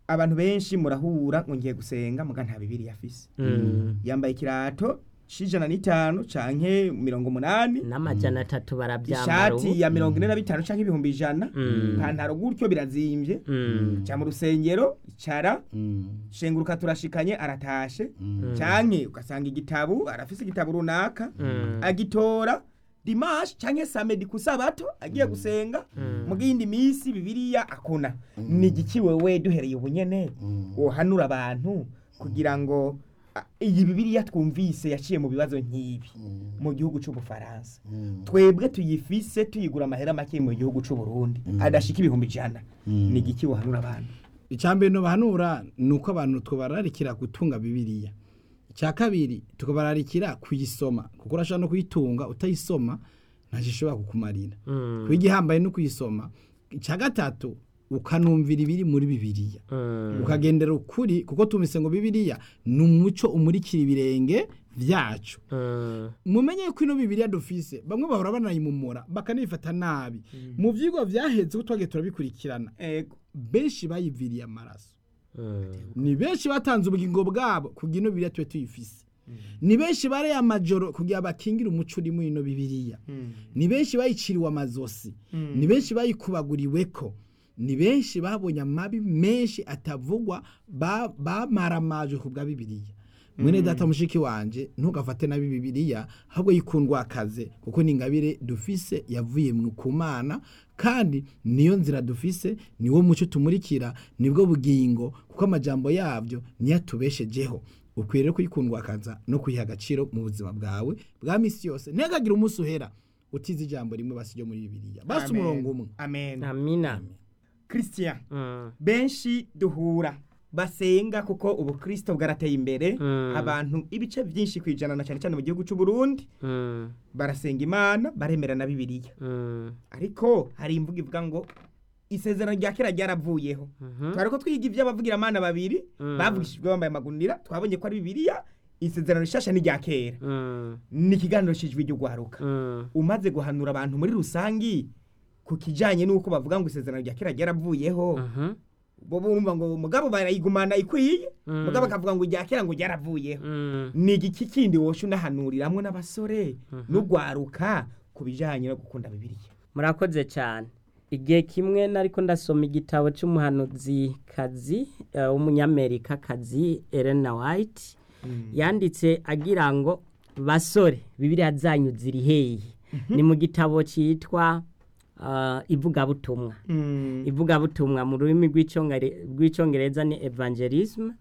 abantu benshi murahura ngo ngiye gusenga muga nta bibiri afise yambaye ikirato c'ijana n'itanu canke mirongo umunani n'amajana atatu barabyambara ubu ishati ya mirongo ine na bitanu canke ibihumbi ijana Mm. ipantaro gutyo birazimvye Mm. ca mu rusengero icara Mm. shenguruka turashikanye aratashe Mm. canke ugasanga igitabu arafise igitabu runaka Mm. agitora dimanche canke samedi kusabato agiye gusenga mu gindi misi bibiliya akona ni igiki wewe duhereye ubunyene Mm. wohanura abantu kugira ngo a, iyi bibiliya twumvise yaciye mu bibazo nk'ibi mu gihugu c'ubufaransa Mm. twebwe tuyifise tuyigura amahera make mu gihugu c'uburundi adashika ibihumbi ijana Mm. ni igiki wohanura abantu icyambere no bahanura ni uko abantu tubararikira gutunga bibiliya icya kabiri tukabararikira kuyisoma kuko urashobora no kuyitunga utayisoma ntacyo ishobora kukumarira Mm. kuba igihambaye no kuyisoma icya gatatu ukanumvira ibiri muri bibiliya Mm. ukagendera ukuri kuko tumise ngo bibiliya ni umuco umurikira ibirenge byacu Mm. mumenye ko ino bibiliya dufise bamwe bahora banayimumura bakanayifata nabi mu vyigwa vyaheze ko twagiye turabikurikirana ego benshi bayiviriye amaraso Mm. ni benshi batanze ubugingo bwabo kugira ino bibiliya tube tuyifise ni benshi bareye amajoro kugira bakingire umuco uri muri ino bibiliya ni benshi bayiciriwe amazosi ni benshi bayikubaguriweko ni benshi babonye amabi menshi atavugwa ba- bamaramajwe ku bwa bibiliya mwene data mushiki wanje ntugafate nabi bibiliya ahubwo yikundwa akaze kuko ni ingabire dufise yavuye mu kumana kandi niyo nzira dufise niwo muco tumurikira nibwo bugingo kuko amajambo yabyo niyo atubeshejeho ukwiye rero kuyikundwa akaza no kuyiha agaciro mu buzima bwawe bwa misi yose ntihagagire umunsi uhera utize ijambo rimwe basi ryo muri bibiliya basi Amen. umurongo umwe amen amina christian Mm. benshi duhura basenga kuko ubukristo bwarateye imbere Mm. abantu ibice byinshi kwijana na cyane cyane mu gihugu cy'u Burundi Mm. barasenga imana baremera na bibiliya Mm. ariko hari imvugo ivuga ngo isezerano rya kera ryaravuyeho Mhm. twari ko twiga iby'abavugiramana babiri Mm. bavugishijwe bambaye amagunira twabonye ko ari bibiliya isezerano rishasha n'irya kera Mm. ni ikiganiro cy'ijwi ry'ugwaruka Mm. umaze guhanura abantu muri rusangi ku kijanye n'uko bavuga ngo isezerano rya kera ryaravuyeho Mhm. bo bumva ngo mugabo barayigumana ikwiye Mm. mugabo akavuga ngo irya kera ngo ryaravuyeho Mm. ni igiki kindi wosha unahanuriramwo n'abasore n'ugwaruka ku bijanye no gukunda bibiliya murakoze cyane igihe kimwe nariko ndasoma igitabo cy'umuhanuzi kazi uh, w'umunyamerika kazi Elena White yanditse agira ngo basore bibiliya zanyu ziri hehe ni mu gitabo cyitwa uh, ivugabutumwa ivugabutumwa mu rurimi rw'icyongere- rw'icyongereza ni evangelism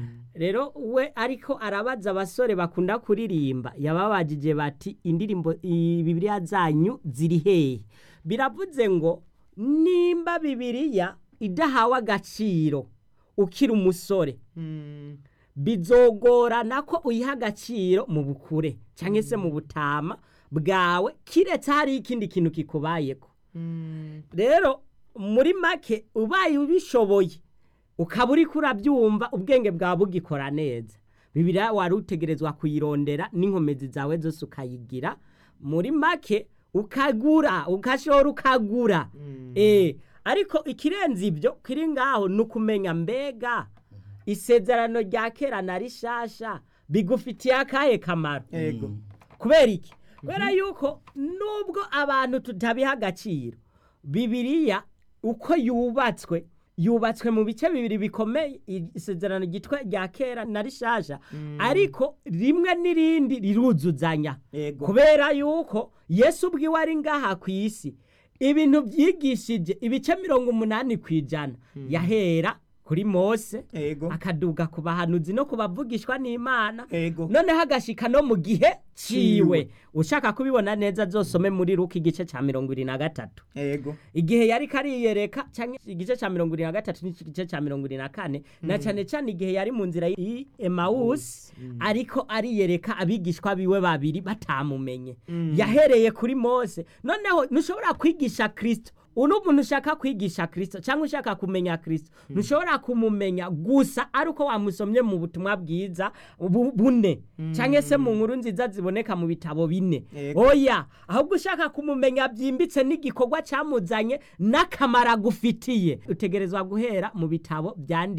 rero we ariko arabaza abasore bakunda kuririmba yababajije bati indirimbo i- bibiliya zanyu ziri hehe biravuze ngo nimba bibiliya idahawe agaciro ukiri umusore bizogorana ko uyiha agaciro mu bukure cyangwa se mu butama bwawe kiretse hari ikindi kintu kikubayeko rero muri make ubaye ubishoboye ukaba uri kurabyumva ubwenge bwawe bugikora neza bibiriya wari utegerezwa kuyirondera n'inkomezi zawe zose ukayigira muri make ukagura ugashora ukagura eh ariko ikirenze ibyo kiri ngaho ni ukumenya mbega isezerano rya kera na rishasha bigufitiye akahe kamaro ego kubera iki kubera yuko nubwo abantu tutabiha agaciro bibiliya uko yubatswe yubatswe mu bice bibiri bikomeye isezerano ryitwa rya kera na rishasha ariko rimwe n'irindi riruzuzanya Ego. kubera yuko yesu ubwiwe ari ngaha ku isi ibintu byigishije ibice mirongo umunani ku ijana yahera kuri mose ego akaduga ku bahanuzi no kubavugishwa n'imana ego noneho agashika no mu gihe ciwe ushaka kubibona neza zosome muri ruka igice ca mirongo ibiri na gatatu ego igihe yari kariyereka canke igice ca mirongo ibiri na gatatu n'igice ca mirongo ibiri na kane na cane cane igihe yari mu nzira y'i emawusi ariko ariyereka abigishwa biwe babiri batamumenye yahereye kuri mose noneho ntushobora kwigisha kristo uno umuntu ushaka kwigisha kristo cyangwa ushaka kumenya kristo ntushobora kumumenya gusa ari uko wamusomye mu butumwa bwiza bu- bune cyangwa se mu nkuru nziza ziboneka mu bitabo bine Yego. oya ahubwo ushaka kumumenya byimbitse n'igikorwa cyamuzanye n'akamaro agufitiye utegerezwa guhera mu bitabo byanditse